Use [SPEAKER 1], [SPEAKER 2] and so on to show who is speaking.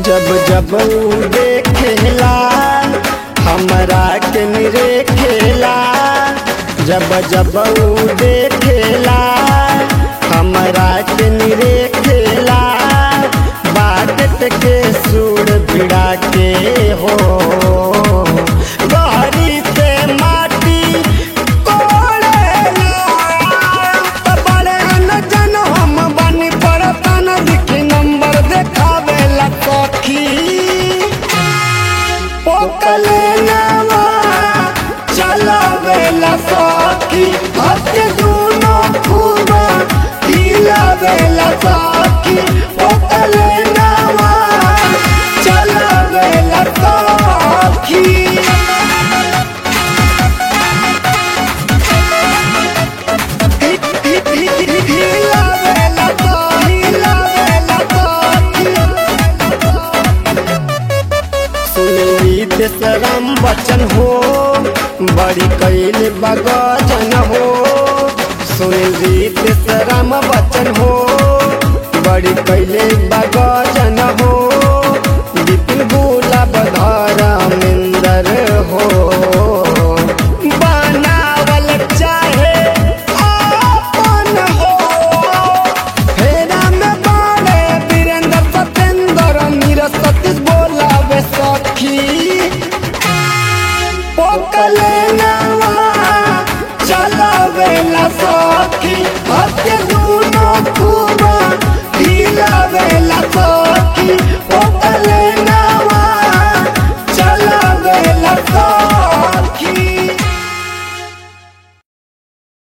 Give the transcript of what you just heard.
[SPEAKER 1] जब जब ऊ देखेला हमरा के निरेखेला जब जब ऊ देखेला हमरा के निरेखेला बात के सूर भिड़ा के हो गहरी से माटी कोड़ेला त बड़े न जन हम बनी पड़तन लिखी नंबर देखावेला सखी पोकले नवा चलावेला सखी हत्ते दूनो खूबा हिलावेला सखी पोकले नवा चलावेला सखी हिलावेला तो हिलावेला तो सुनली देशराम बचन हो बड़ी कैल बगजन हो सुनली देशराम बचन हो बड़ी कैले बगजन हो विपिन गो